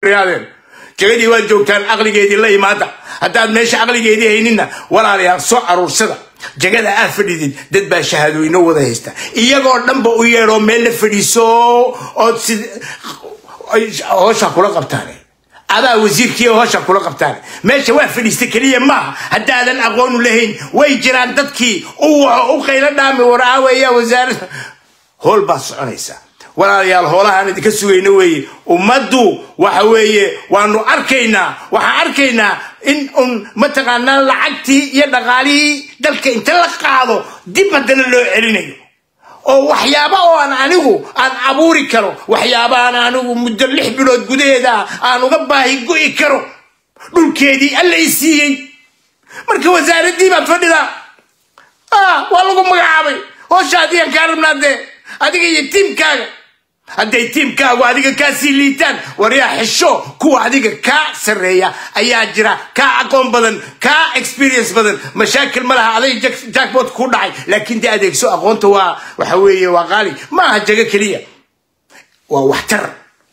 yaadeen jagadii waad joogtaan aqligeedii la imaada haddaad meesha aqligeedii hayninna walaalayaal soo aruursada jagada aad fadhidid dad baa shahaadooyino wada haysta iyagoo dhanba u yeedhoo meel la fadhiiso ood si hoosha kula qabtaan adaa wasiirkii hoosha kula qabtaan meesha waa fadhiista keliya maaha haddaadan aqoonu lahayn way jiraan dadkii u waco u qaylo dhaami waraaweya wasaarada hool baad soconaysa walaalayaal hoolahaan idinka sugayna weeye ummaddu waxa weeye waanu arkaynaa waxaan arkaynaa in un mataqaanaa lacagtii iyo dhaqaalihii dalka inta la qaado dib haddana loo celinayo oo waxyaaba oo aan anigu aan abuuri karo waxyaabaaan anigu muddo lix bilood gudaheeda aan uga baahi go'i karo dhulkeedii allay siiyey marka wasaaraddii baad fadhidaa waa lagu magacaabay hoosha adigan kaa rabnaa dee adiga iyo tiimkaaga hadday tiimkaagu adiga kaa sii liitaan waryaa xisho kuwa adiga kaa sarreeya ayaa jira kaa aqoon badan kaa experience badan mashaakil ma laha aday jackbot ku dhacay laakiin dee adeegso aqoonta waa waxa weeye waa qaali ma aha jago keliya waa waxtar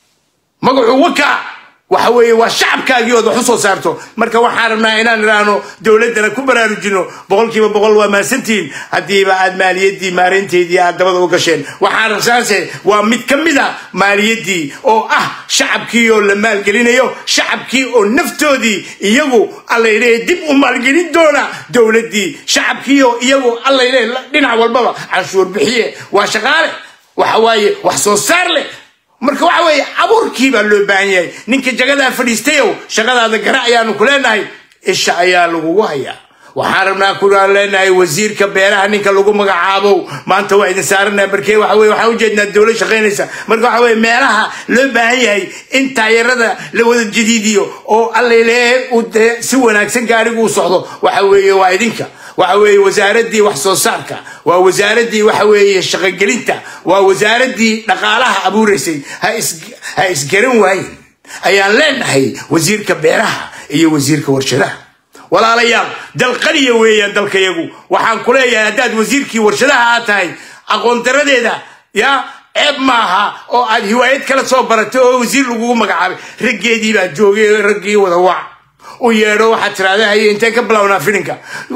magacu wakaa waxa weeye waa shacabkaagii ood wax u soo saarto marka waxaan rabnaa inaan idhaahno dowladdana ku baraarujino boqolkiiba boqol waa mahadsantihiin haddiiba aad maaliyaddii maareynteedii aad dabada u gasheen waxaan rabsaanse waa mid ka mid a maaliyaddii oo ah shacabkii oo la maalgelinayo shacabkii oo naftoodii iyagu allaylehe dib u maalgelin doona dowladdii shacabkii oo iyagu allaylehe dhinac walbaba canshuur bixiye waa shaqaale waxa waaye wax soo saar leh marka waxa weeye abuurkii baa loo baahan yahay ninka jagadaa fadhiistayow shaqadaada gara ayaanu ku leenahay isha ayaa lagugu hayaa waxaan rabnaa kuaan leenahay wasiirka beeraha ninka lagu magacaabow maanta waa idin saarana markee waxa weye waxaan ujeednaa dowlad shaqaynaysa marka waxa weye meelaha loo baahan yahay in taayarada la wada jadiidiyo oo allalehe uu dee si wanaagsan gaarigu u socdo waxa weeye waa idinka waxa weeye wasaaraddii wax soo saarka waa wasaaraddii waxa weeye shaqogelinta waa wasaaraddii dhaqaalaha abuuraysay ha isgaran waayin ayaan leenahay wasiirka beeraha iyo wasiirka warshadaha walaalayaal dal qaliya weeyaan dalkayagu waxaan ku leeyahay haddaad wasiirkii warshadaha aad tahay aqoon daradeeda ya ceeb maaha oo aad hiwaayad kala soo baratay oo wasiir lagugu magacaabay raggeedii baa joogay raggii wada wac u yeedho waxaad tiraahda haye intee ka bilownaa filinka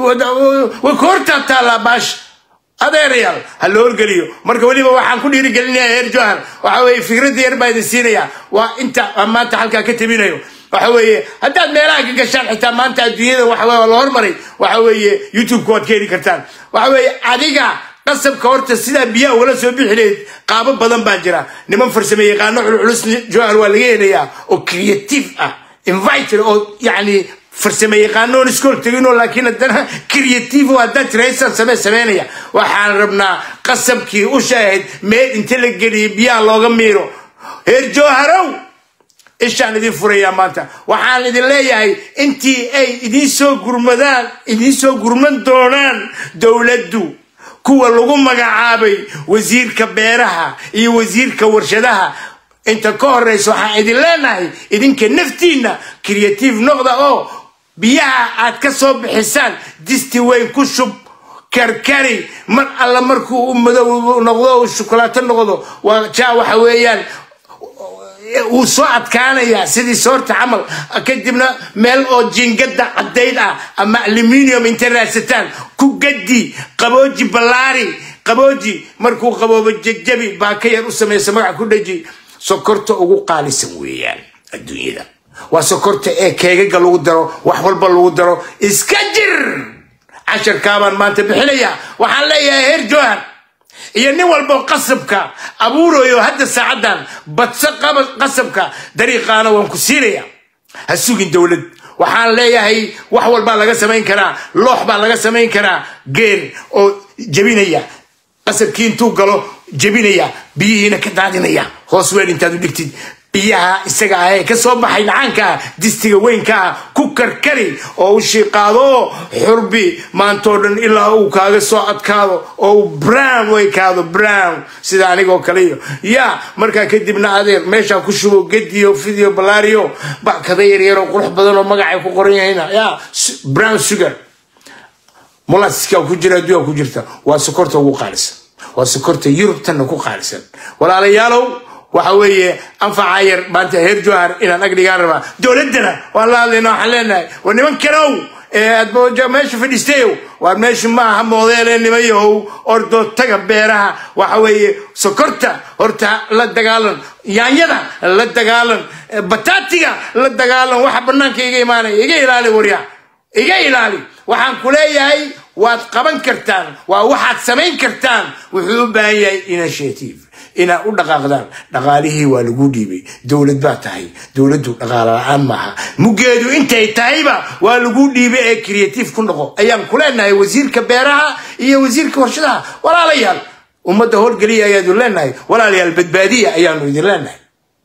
way ka hortaa taallaa baash adeerayaal ha la horgeliyo marka weliba waxaan ku dhiirigelinayaa heer johar waxa weeye fikradda yar baa idin siinaya waa inta maanta halkaa ka tabinayo waxa weeye haddaad meelaha ka gashaan xitaa maanta adduunyada waxa weye waa la hormaray waxa weeye youtube-ka waad ka heli kartaan waxa weeye adiga qasabka horta sidaa biyaha ugala soo bixi lahayd qaabo badan baa jira niman farsame yaqaano culculus johar waa laga helayaa oo creative ah invited oo yani farsame yaqaanoon iskool teginoo laakiin haddana creative oo haddaad tiraysan samee sameynaya waxaan rabnaa qasabkii u shaahayd meel inta la geliyo biyaha looga miiro heer jooharow ishaan idin furayaa maanta waxaan idin leeyahay intii ay idiin soo gurmadaan idiin soo gurman doonaan dowladdu kuwa lagu magacaabay wasiirka beeraha iyo wasiirka warshadaha inta ka horeysa waxaan idin leenahay idinka naftiinna creative noqda oo biyaha aad ka soo bixisaan disti weyn ku shub karkari mar alla markuu u madow noqdo u shukulaato noqdo waa jaa waxa weeyaan wuu soo adkaanayaa sidii soorta camal kadibna meel oo jingada caddayd ah ama aluminium inta raadsataan ku gadi qabooji ballaari qabooji markuu qaboobo jajabi baa ka yar u samaysa magaca ku dhaji sokorta ugu qaalisan weeyaan adduunyada waa sokorta ee keegaga lagu daro wax walba lagu daro iska jir casharkaabaan maanta bixinayaa waxaan leeyahay heer johan iyo nin walbo qasabka abuurayo hadda saacaddan badso qasabka dariiqaana waan ku siinaya ha sugin dowlad waxaan leeyahay wax walbaa laga samayn karaa loox baa laga samayn karaa geer oo jebinaya qasabkii intuu galo jebinaya biyihiina ka daadinaya hoos weel intaad u dhigtid biyaha isaga ah ee ka soo baxay dhacaanka ah distiga weynka ah ku karkari oo u shiiqaado xurbi maantoo dhan ilaa uu kaaga soo adkaado oo uu brown u ekaado brown sida anigoo kale iyo ya markaa kadibna adeer meeshaa ku shubo gediyo fidio balaariyo bakada yaryaroo qurux badan oo magacay ku qoran yahayna ya brown sugar molaska ku jira adduunka ku jirta waa sokorta ugu qaalisan waa sokorta yurubtanna ku qaalisan walaalayaalow waxa weeye anfaca yar maanta heer johar inaan agdhigaan rabaa dowladdana waan la hadlayna waxaan leenahay war niman kanow aad meesha fadhiistayow waar meeshu maaha moodeele nimayahow ordoo taga beeraha waxa weeye sokorta horta la dagaalan yaanyada la dagaalan bataatiga la dagaalan waxa banaanka iga imaanaya iga ilaali warya iga ilaali waxaan ku leeyahay waad qaban kartaan waa waxaad samayn kartaan wuxuu u baahan yahay initiative inaad u dhaqaaqdaan dhaqaalihii waa lagu dhiibay dowlad baa tahay dowladdu dhaqaalo la-aan maaha muggeedu intay tahayba waa lagu dhiibay ee creative ku noqo ayaan ku leenahay wasiirka beeraha iyo wasiirka warshadaha walaalayaal ummadda howlgeliya ayaanu leenahay walaalayaal badbaadiya ayaanu idin leenahay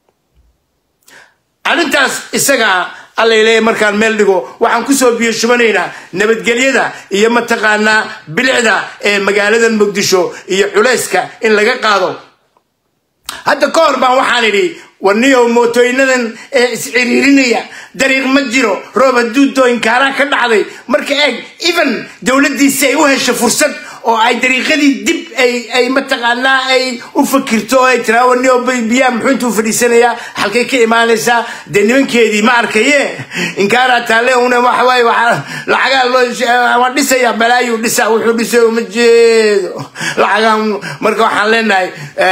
arrintaas isagaa allaileeya markaan meel dhigo waxaan kusoo biyo shubanaynaa nabadgelyada iyo mataqaanaa bilicda ee magaalada muqdisho iyo culayska in laga qaado hadda ka hor baan waxaan idhi warniyow mootooyinadan ee isciriirinaya dariiq ma jiro roob haduudoo inkaaraan ka dhacday marka eeg even dowladdiisi ay u hesho fursad oo ay dariiqadii dib ay ay mataqaanaa ay u fakirto oo ay tiraa warniyow biyaha muxuu intuu fadhiisanayaa halkay ka imaanaysaa dee nimankeedii ma arkaye inkaaraa taale una waxa waaye waxaa lacagaa loo waan dhisaya balaayuu dhisaa wuxuu dhisay uma jeedo lacagaan marka waxaan leenahay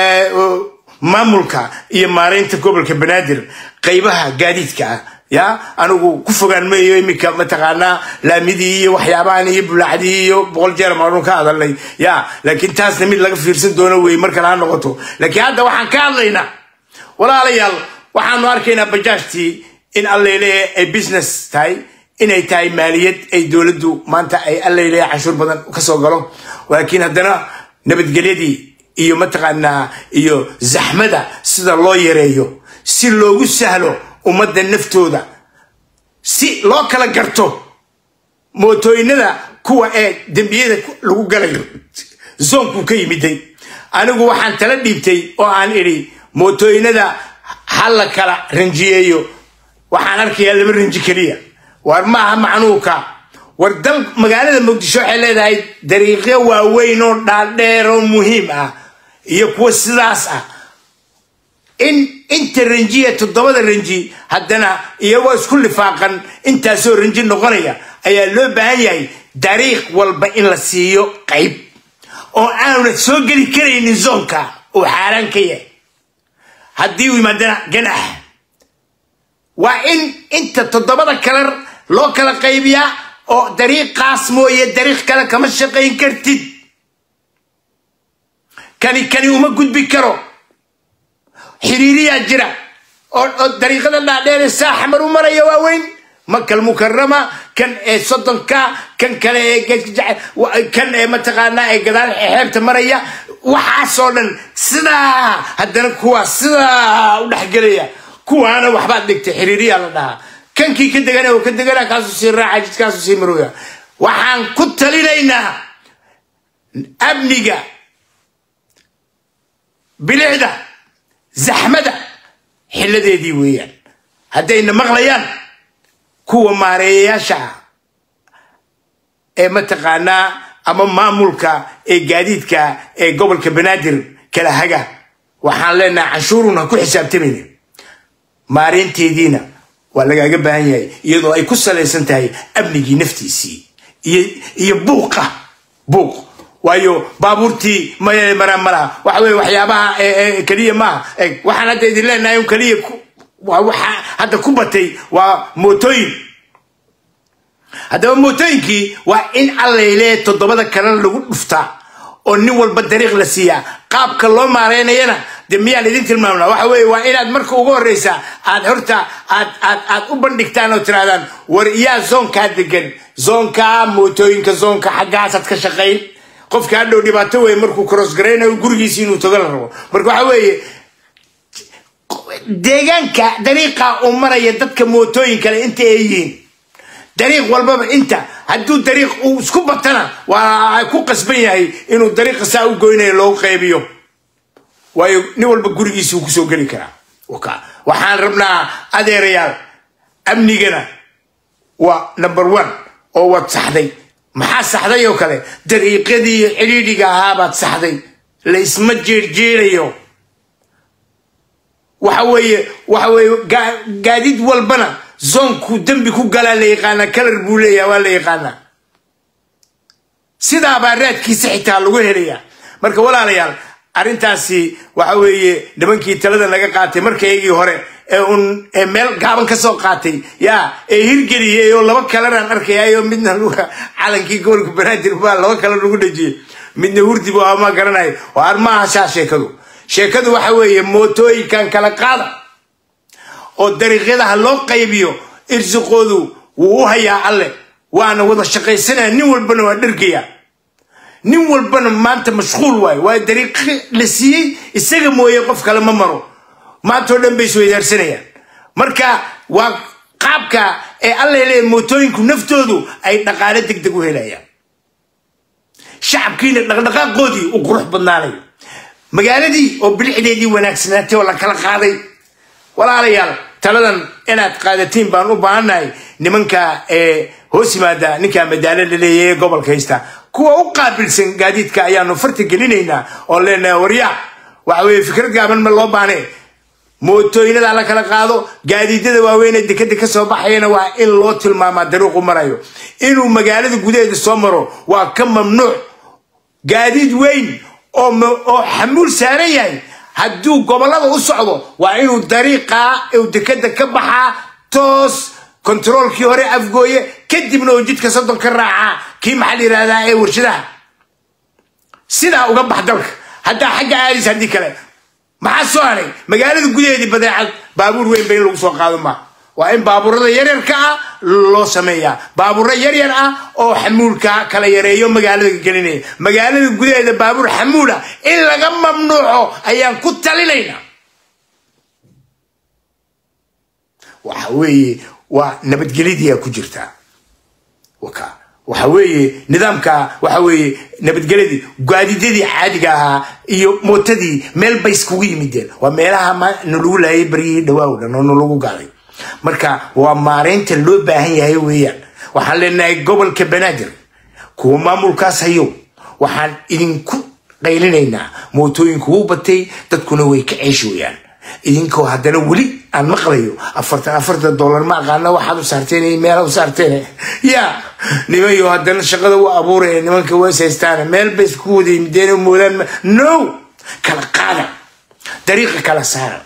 maamulka iyo maaraynta gobolka banaadir qaybaha gaadiidka ah ya anigu ku fogaan mayo iminka mataqaanaa laamidii iyo waxyaabahan iyo bulaacdii iyo boqol jeer maanu ka hadalnay ya laakiin taasna mid laga fiirsan doono wey markale ha noqoto laakiin hadda waxaan ka hadlaynaa walaalayaal waxaanu arkaynaa bajaajtii in alleylehe ay business tahay inay tahay maaliyad ay dowladdu maanta ay alleylehe canshuur badan kasoo galo laakiin haddana nabadgelyadii iyo mataqaanaa iyo zaxmada sida loo yareeyo si loogu sahlo ummadda naftooda si loo kala garto mootooyinada kuwa ee dembiyada lagu galayo zoonkuu ka yimiday anigu waxaan tala dhiibtay oo aan idhi mootooyinada ha la kala ranjiyeeyo waxaan arkayaa laba ranji keliya waar maaha macnuuka war dal magaalada muqdisho waxay leedahay dariiqyo waaweyn oo dhaadheer oo muhiim ah iyo kuwa sidaas ah in inta ranjiya toddobada ranji haddana iyagoo isku lifaaqan intaasoo ranji noqonaya ayaa loo baahan yahay dariiq walba in la siiyo qayb oo aanu soo geli karaynin zoonka uu xaaraan ka yahay haddii uu yimaadana ganax waa in inta toddobada kalar loo kala qaybiyaa oo dariiqaas mooye dariiq kale kama shaqayn kartid kani kani uma gudbi karo xiriiriyaa jira oo dariiqada dhaadheere saaxa mar u maraya waaweyn makal mukarama kan ee soddonka kan kale ee kan ee mataqaanaa ee gadaal xeebta maraya waxaasoo dhan sidaa haddana kuwaa sidaa u dhexgelaya kuwaana waxbaad dhigtay xiriiriyaa la dhahaa kankii ka degana oo ka degana kaasuu sii raaca jidkaasuu sii marooya waxaan ku talinaynaa amniga bilicda zaxmada xilladeedii weeyaan haddayna maqlayaan kuwa maareeyayaasha ah ee mataqaanaa ama maamulka ee gaadiidka ee gobolka banaadir kala haga waxaan leenahay canshuurun ha ku xisaabtamayna maareynteediina waa lagaaga baahan yahay iyadoo ay ku salaysan tahay amnigii naftiisii iyo buuqa buuq waayo baabuurtii maya maraan malaha waxa weye waxyaabaha keliya maaha waxaan hadda idin leenahay un keliya waxa hadda ku batay waa mootooyin haddaba mootooyinkii waa in allayle toddobada kalena lagu dhuftaa oo nin walba dariiq la siiyaa qaabka loo maareynayana de miyaan idin tilmaamna waxa weye waa inaad marka ugu horreysa aad horta aad aad aad u bandhigtaan oo tirahdaan war iyaa zoonkaa degan zoonkaa mootooyinka zoonka xaggaasaad ka shaqayn qofka hadhow dhibaato weeye markuu cross garaynayo gurigiisi inuu tago la rabo marka waxa weeye deegaanka dariiqa uu maraya dadka mootooyin kale inta ay yihiin dariiq walbaba inta hadduu dariiq uu isku batana waa ku qasban yahay inuu dariiqa saa u goynayo loogu qaybiyo waayo nin walba gurigiisi uu kusoo geli karaa waxaan rabnaa adeerayaal amnigana waa number one oo waad saxday maxaa saxday oo kale dariiqadii cidhiidhiga ahaabaad saxday la isma jeerjeerayo waxa weeye waxa weeye gaadiid walbana zoonku dembi ku galaa la yaqaanaa kalar buu leeyaha waa la yaqaanaa sidaabaa raadkiisa xitaa lagu helayaa marka walaalayaal arrintaasi waxa weeye nimankii talada naga qaatay markaygii hore ee un ee meel gaaban ka soo qaatay yaa ee hirgeliyay oo laba kalanaan arkayaayo midna calankii gobolka banaadir baa laba kale lagu dhejiyey midna hurdi bu ama garanayo oo armaaha shaa sheekadu sheekadu waxa weeye mootooyinkan kala qaada oo dariiqyadaha loo qaybiyo irsiqoodu wuu u hayaa alle waana wada shaqaysanaya nin walbana waa dhergaya nin walbana maanta mashquul waayo waa dariiqi la siiyey isaga mooye qof kale ma maro maanta oo dhan bay isweydaarsanayaan marka waa qaabka ee alla leeya mootooyinku naftoodu ay dhaqaale deg deg u helayaan shacabkiina dhaqdhaqaaqoodii u qurux badnaanayo magaaladii oo bilixdeedii wanaagsanaatay oo la kala qaaday walaalayaal taladan inaad qaadatiin baan u baahannahay nimanka ee hoos yimaada ninkaa madaalo la leeyahay ee gobolka haysta kuwa u qaabilsan gaadiidka ayaanu farta gelinaynaa oo leenahay warya waxa weeye fikrad gaaban ma loo baanee mootooyinada la kala qaado gaadiidyada waaweynee dekeda ka soo baxayana waa in loo tilmaamaa dariiqu marayo inuu magaalada gudaheeda soo maro waa ka mamnuuc gaadiid weyn oo xamuul saaran yahay hadduu gobollada u socdo waa inuu dariiqaa uu dekeda ka baxaa toos kontaroolkii hore afgooye kadibna uu jidka soddon ka raacaa kii maxaa la yidhahdaa ee warshadaha sidaa uga bax dalka haddaa xagga aadis haddii kale maxaa soo haray magaalada gudaheedii badeecad baabuur weyn ba in lagu soo qaado maa waa in baabuurada yaryarka ah loo sameeyaa baabuuro yaryar ah oo xamuulka kala yareeyo magaalada gelinaya magaalada gudaheeda baabuur xamuula in laga mamnuuco ayaan ku talinaynaa waxa weeye waa nabadgelyadiyaa ku jirtaa waka waxa weeye nidaamka waxa weeye nabadgelyadii gaadiidyadii caadiga ahaa iyo mootadii meel bay iskugu yimideen waa meelaha nalagu laayay baryihii dhawaaw dhan oo nalagu gaaday marka waa maareynta loo baahan yahay weeyaan waxaan leenahay gobolka banaadir kuwa maamulkaas hayo waxaan idinku qaylinaynaa mootooyinku wuu batay dadkuna way ka ceeshooyaan idinkoo haddana weli aan maqlayo afartan afartan dollar ma aqaana waxaad u saarteen meel u saarteen ya nimayo haddana shaqada u abuuraya nimanka ways haystaan meel bay isku wada yimideen moodaan no kala qaada dariiqa kala saara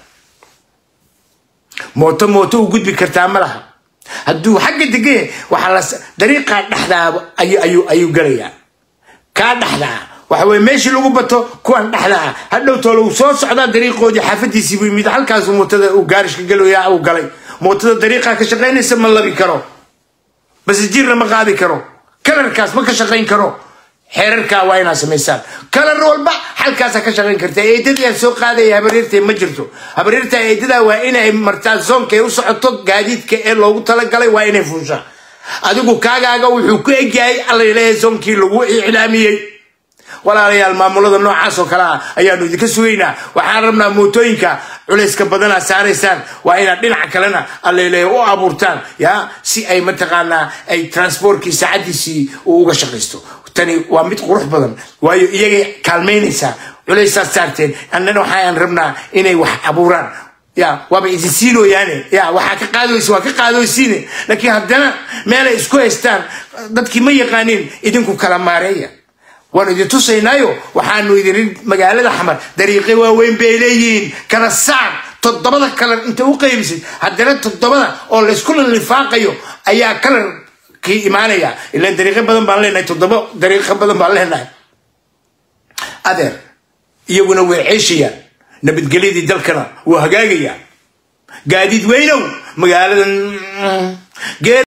mooto mooto u gudbi kartaa ma laha hadduu xagga degaya waxaa la dariiqaa dhexdaa ayuu ayuu galayaa kaa dhexdaa waxa weye meeshii lagu bato kuwan dhexda ah hadhow toole uu soo socdaa dariiqoodii xaafadiisii buu yimid halkaasu mootada uu gaarishka galaya uu galay mootada dariiqaa ka shaqaynaysa ma labi karo base jirna ma qaadi karo kalarkaas ma ka shaqayn karo xeerarkaa waa inaad samaysaan kalar walba halkaasa ka shaqayn karta eedadii aan soo qaadaya habaryartee ma jirto habaryarta eedadaa waa inay martaa zoonka ay u socoto gaadiidka ee loogu talagalay waa inay fuushaa adigu kaagaaga wuxuu ku egyahay allaleeyahay zoonkii lagu iclaamiyey walaalayaal maamulada noocaas oo kale ah ayaanu idinka sugaynaa waxaan rabnaa mootooyinka culayska badana saaraysaan waa inaad dhinaca kalena alleleeya u abuurtaan ya si ay mataqaanaa ay transportkii saacadiisii uu uga shaqaysto tani waa mid qurux badan waayo iyagay kaalmaynaysaa culaysaad saarteen annana waxaan rabnaa inay wax abuuraan ya waaba idin siinooyaane ya waxaa ka qaadaysa waa ka qaadooysiine laakiin haddana meelay isku haystaan dadkii ma yaqaaniin idinku kala maareeya waanu idin tusaynaayo waxaanu idin magaalada xamar dariiqe waaweyn bay leeyihiin kala saar toddobada kalar inta u qaybisid haddana toddobada oo laysku lifaaqayo ayaa kalarkii imaanaya ilaan dariiqo badan baan leenahay toddoba dariiqo badan baan leenahay adeer iyaguna way ceeshayaan nabadgelyadii dalkana wuu hagaagayaa gaadiid weynow magaaladan